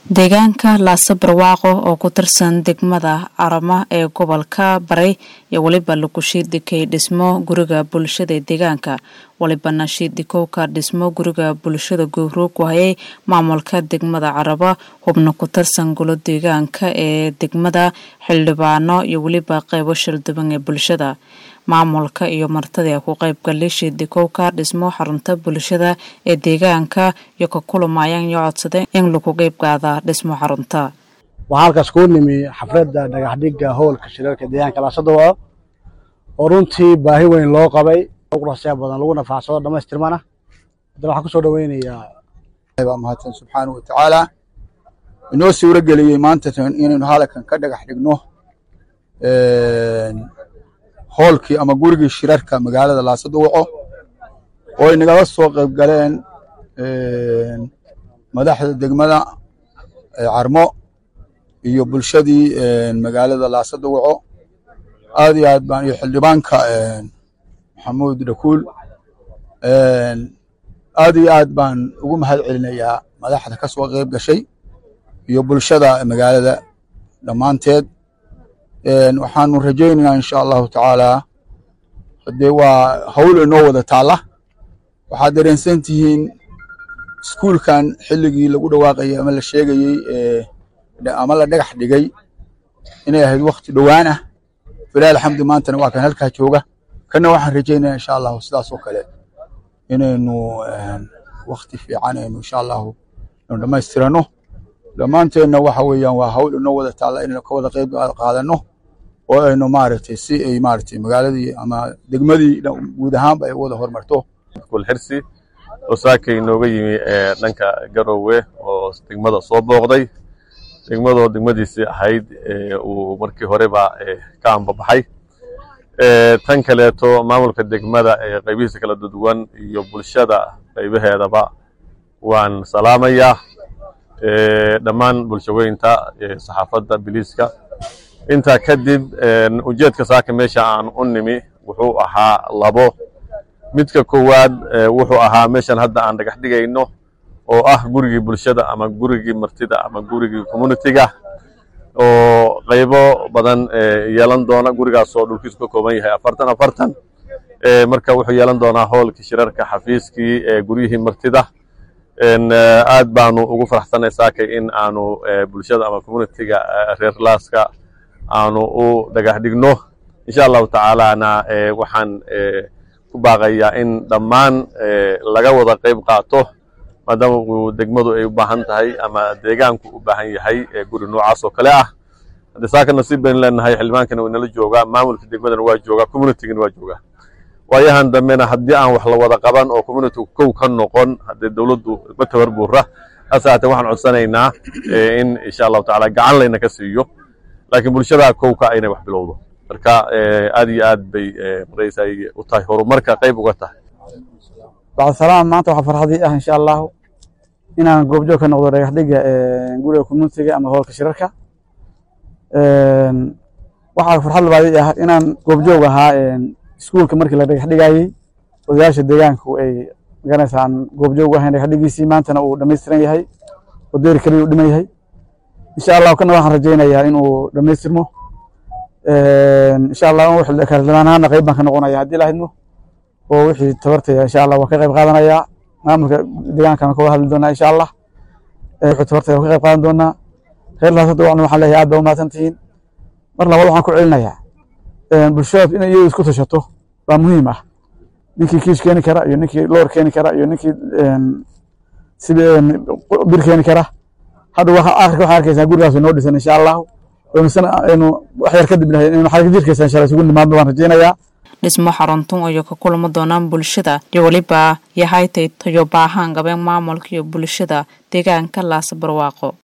deegaanka laasa barwaaqo oo ku tirsan degmada arama ee gobolka baray iyo weliba lagu shiidikay dhismo guriga bulshada ee deegaanka walibana shiidikowka dhismo guriga bulshada gowroog wahayay maamulka degmada caraba hubna ku tirsan golo deegaanka ee degmada xildhibaano iyo weliba qeybo shilduban ee bulshada maamulka iyo martida ku qaybgalay shiidikowka dhismo xarunta bulshada ee deegaanka iyo ka kulamayaan iyo codsadeen in lagu qeybqaada dhismo xarunta waxaa halkaas kuu nimi xafladda dhagaxdhigga howlka shirarka deegaanka laasadawao oo runtii baahi weyn loo qabay qurasyaa badan lagu nafaacsado dhammaystirmana haddana waxaan kusoo dhaweynayaa baa mahadsan subxaana wa tacaala inoo suuro geliyey maanta inaynu halkan ka dhagax dhigno hoolkii ama gurigii shirarka magaalada laasaduwaco oo ay nagala soo qayb galeen madaxda degmada carmo iyo bulshadii magaalada laasaduwaco aad iyo aad baan iyo xildhibaanka maxamuud dhakuul aad iyo aad baan ugu mahad celinayaa madaxda ka soo qayb gashay iyo bulshada magaalada dhammaanteed waxaanu rajaynaynaa insha allahu tacaalaa hadee waa hawl inoo wada taalla waxaad dareensan tihiin iskuulkan xilligii lagu dhawaaqayay ama la sheegayey ama la dhagax dhigay inay ahayd wakti dhowaan ah filahi alxamdi maantana waa kan halkaa jooga kana waxaan rajaynaya insha allahu sidaas oo kale inaynu wakti fiican aynu insha allahu inu dhammaystirano dhammaanteenna waxa weeyaan waa hawl inoo wada taalla inaynu ka wada qayb qaadano oo aynu maaragtay si ay maaragtay magaaladii ama degmadii guud ahaanba ay wada horumarto kulxirsi oo saaka inooga yimi dhanka garowe oo degmada soo booqday degmadoo degmadiisii ahayd uu markii horeba ka ambabaxay tan kaleeto maamulka degmada ee qaybihiisa kala duwan iyo bulshada qaybaheedaba waan salaamayaa dhammaan bulshaweynta saxaafadda biliiska intaa kadib ujeedka saaka meesha aan u nimi wuxuu ahaa labo midka koowaad wuxuu ahaa meeshan hadda aan dhagax dhigayno oo ah gurigii bulshada ama gurigii martida ama gurigii communitiga oo qaybo badan yeelan doona gurigaasoo dhulkiisu ka kooban yahay afartan afartan marka wuxuu yeelan doonaa hoolkii shirarka xafiiskii guryihii martida aad baanu ugu faraxsanay saakay in aanu bulshada ama communitiga reer laaska aanu u dhagax dhigno insha allahu tacaalana waxaan ku baaqayaa in dhammaan laga wada qayb qaato maadaama uu degmadu ay u baahan tahay ama deegaanku u baahan yahay guri noocaas oo kale ah haddii saaka nasiib baynu leenahay xildhibaankana waa inala joogaa maamulka degmadana waa joogaa communitigana waa joogaa waayahan dambena haddii aan wax la wada qaban oo communitigu kow ka noqon haddee dowladdu ma tabar buura hase haatee waxaan codsanaynaa in insha allahu tacala gacan layna ka siiyo laakiin bulshada kowka inay wax bilowdo marka aad iyo aad bay maraysay u tahay horumarka qayb uga tahay bacdisalaam maanta waxaa farxadii ah insha allahu inaan goobjoog ka noqdo dhagax dhiga guriga communitiga ama hoolka shirarka waxaa farxad labaadii ah inaan goobjoog ahaa iskuulka markii la dhagax dhigayey odayaasha deegaanku ay magaranaysa aan goobjoog ahayn dhagax dhigiisii maantana uu dhammaystiran yahay oo deeri kaliya u dhiman yahay insha allahu kana waxaan rajaynayaa inuu dhammaystirmo insha allah xildhibaanahaana qayb baan ka noqonaya haddii lahidmo oo wixii tabartaya insha allah waan ka qayb qaadanayaa maamulka deegaankana ka wada hadli doonaa insha allah wixii tabartaya waan ka qayb qaadan doonaa reer laasada wacna waxaan leeyahay aad baa umahadsan tihiin mar labaad waxaan ku celinayaa bulshada inay iyadu isku tashato waa muhiim ah ninkii kiish keeni kara iyo ninkii loor keeni kara iyo ninkii bir keeni kara hadda akhirka waxaan arkaysaa gurigaas inoo dhisan insha allahu aynu wax yar kadib inaynu xarka jirkaysa insha allah isugu nimaadno waan rajaynayaa dhismo xaruntun ayuu ka kulamo doonaan bulshada iyo weliba yahay tay tayo baahaan gabeen maamulka iyo bulshada deegaanka laasa barwaaqo